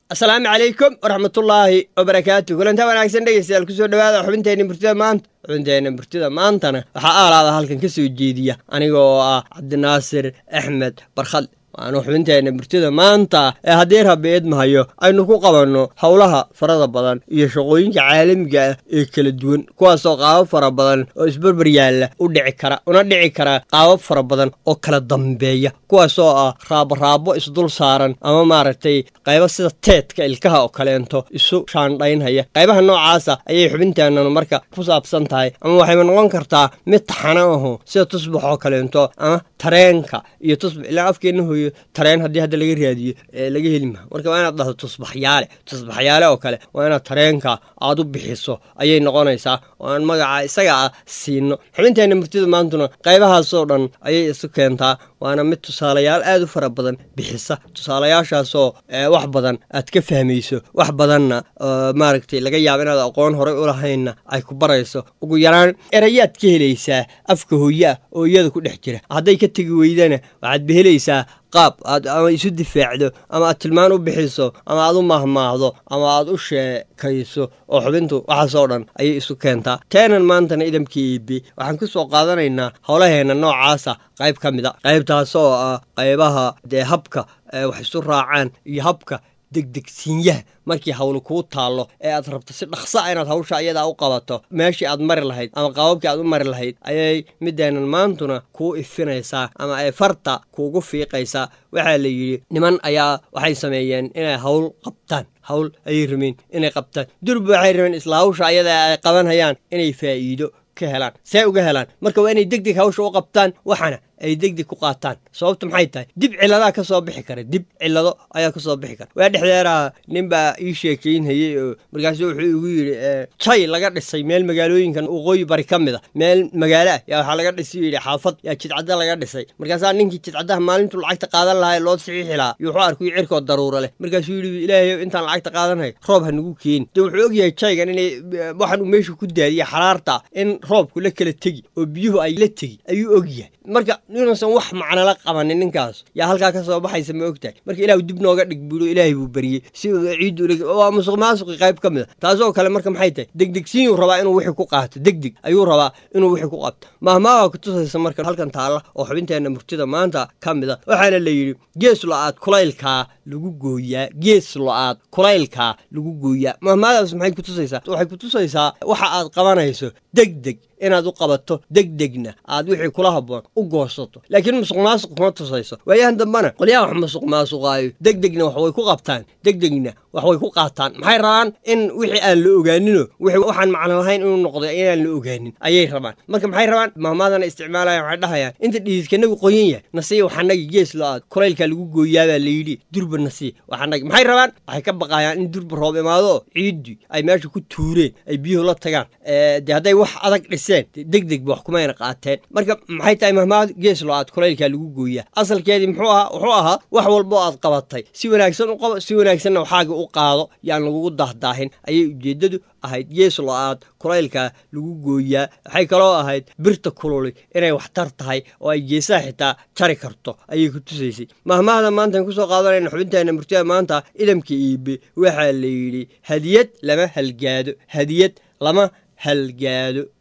asalaamu calaykum waraxmatullaahi wabarakaatu kulantaa wanaagsan dhegeystayaal kusoo dhawaada xubinteenna murtida maanta xubinteenna murtida maantana waxaa aalaada halkan ka soo jeediya aniga oo ah cabdinaasir axmed barkhad waanu xubinteenna murtida maanta ee haddii rabbi idmahayo aynu ku qabanno howlaha farada badan iyo shaqooyinka caalamiga ah ee kala duwan kuwaasoo qaabab fara badan oo isbarbar yaalla u dhici kara una dhici kara qaabab fara badan oo kala dambeeya kuwaasoo ah raabaraabo isdul saaran ama maaragtay qaybo sida teedka ilkaha oo kaleento isu shaandhaynhaya qaybaha noocaasa ayay xubinteennanu marka ku saabsan tahay ama waxayba noqon kartaa mid taxano aho sida tusbax oo kaleento ama tareenka iyo tusbax ilaa afkeenna hooyo tareen haddii hadda laga raadiyo laga heli maha marka waa inaad dhahdo tusbaxyaale tusbaxyaale oo kale waa inaad tareenka aad u bixiso ayay noqonaysaa oo aan magaca isaga ah siino xubinteenna murtida maantuna qaybahaasoo dhan ayay isu keentaa waana mid tusaalayaal aad u fara badan bixisa tusaalayaashaasoo wax badan aad ka fahmayso wax badanna maaragtay laga yaabo inaad aqoon horey u lahaynna ay ku barayso ugu yaraan erayaad ka helaysaa afka hooye ah oo iyada ku dhex jira hadday ka tegi weydana waxaad behelaysaa qaab aad ama isu difaacdo ama aad tilmaan u bixiso ama aad u mahmaahdo ama aad u sheekayso oo xubintu waxaasoo dhan ayay isu keentaa teenan maantana idamka iibi waxaan ku soo qaadanaynaa howlaheenna noocaasa qayb ka mid a qaybtaasoo ah qaybaha dee habka wax isu raacaan iyo habka degdegsiinyaha markii hawlu kuu taallo ee aad rabto si dhaqsa inaad hawsha iyadaa u qabato meeshii aad mari lahayd ama qaababkii aad u mari lahayd ayay mideenan maantuna kuu ifinaysaa ama ay farta kuugu fiiqaysaa waxaa la yidhi niman ayaa waxay sameeyeen inay hawl qabtaan hawl ayay rabeen inay qabtaan durba waxay rabeen isla hawsha ayada ay qabanhayaan inay faa'iido ka helaan see uga helaan marka waa inay degdeg hawsha u qabtaan waxana ay degdeg ku qaataan sababta maxay tahay dib ciladaa ka soo bixi kara dib cilado ayaa ka soo bixi kara waa dhexdeeraha nin baa ii sheekaynhayey oo markaasu wuxuu igu yidhi jay laga dhisay meel magaalooyinkan waqooyi bari ka mid a meel magaalo ah yaa waxaa laga dhisay yidhi xaafad yaa jidcadda laga dhisay markaasaa ninkii jidcaddaha maalintuu lacagta qaadan lahaa ee loo saxiixi lahaa iyo wuxuu arkuy cirkoo daruura leh markaasuu yidhi ilaahayow intaan lacagta qaadanhay roob ha nagu keeni dee wuxuu ogyahay jaygan inay waxaan uu meesha ku daadiya xaraarta in roobku la kala tegi oo biyuhu ay la tegi ayuu ogyahay marka inuusan wax macnala qabanin ninkaas yaa halkaa ka soo baxaysa ma ogtahay marka ilahu dib nooga dhig buulo ilaahay buu beriyey si ciiddu waa musuq maasuqi qayb ka mid a taasoo kale marka maxay tahay degdegsiinuu rabaa inuu wixii ku qaato degdeg ayuu rabaa inuu wixii ku qabto mahmaaga kutusaysa marka halkan taalla oo xubinteenna murtida maanta ka mid a waxaana la yidhi gees lo-aad kulaylkaa lagu gooyaa gees lo-aad kulaylkaa lagu gooyaa mahmaadaas maxay kutusaysaa waxay kutusaysaa waxa aad qabanayso degdeg inaad u qabato degdegna aad wixii kula habboon u goosato laakiin musuq maasuq kuma tusayso waayahan dambana qolyaha wax musuq maasuqaayo degdegna wax way ku qabtaan degdegna wax way ku qaataan maxay rabaan in wixii aan la ogaaninoo wixii waxaan macno lahayn inuu noqdo inaan la ogaanin ayay rabaan marka maxay rabaan mahmaadana isticmaalayan waxay dhahayaan inta dhiidkanagu qoyan yahay nasiya waxanagi gees lo-aad kulaylkaa lagu gooyaabaa layidhi durba nasiya waxanagi maxay rabaan waxay ka baqayaan in durba roob imaado ciiddii ay meesha ku tuureen ay biyuhu la tagaan dee hadday wax adag dhiseen degdeg ba wax kumayna qaateen marka maxay tahay mahmaad gees lo-aad kulaylkaa lagu gooyaa asalkeedii muxuu ahaa wuxuu ahaa wax walbo aad qabatay si wanaagsan u qabo si wanaagsanna waxaaga u qaado yaan lagugu daahdaahin ayay ujeeddadu ahayd gees lo-aad kulaylkaa lagu gooyaa waxay kaloo ahayd birta kululi inay waxtar tahay oo ay geesaha xitaa jari karto ayay ku tusaysay mahmaahda maantaan kusoo qaadanayna xubinteenna murtida maanta idamka iibe waxaa la yidhi hadiyad lama halgaado hadiyad lama halgaado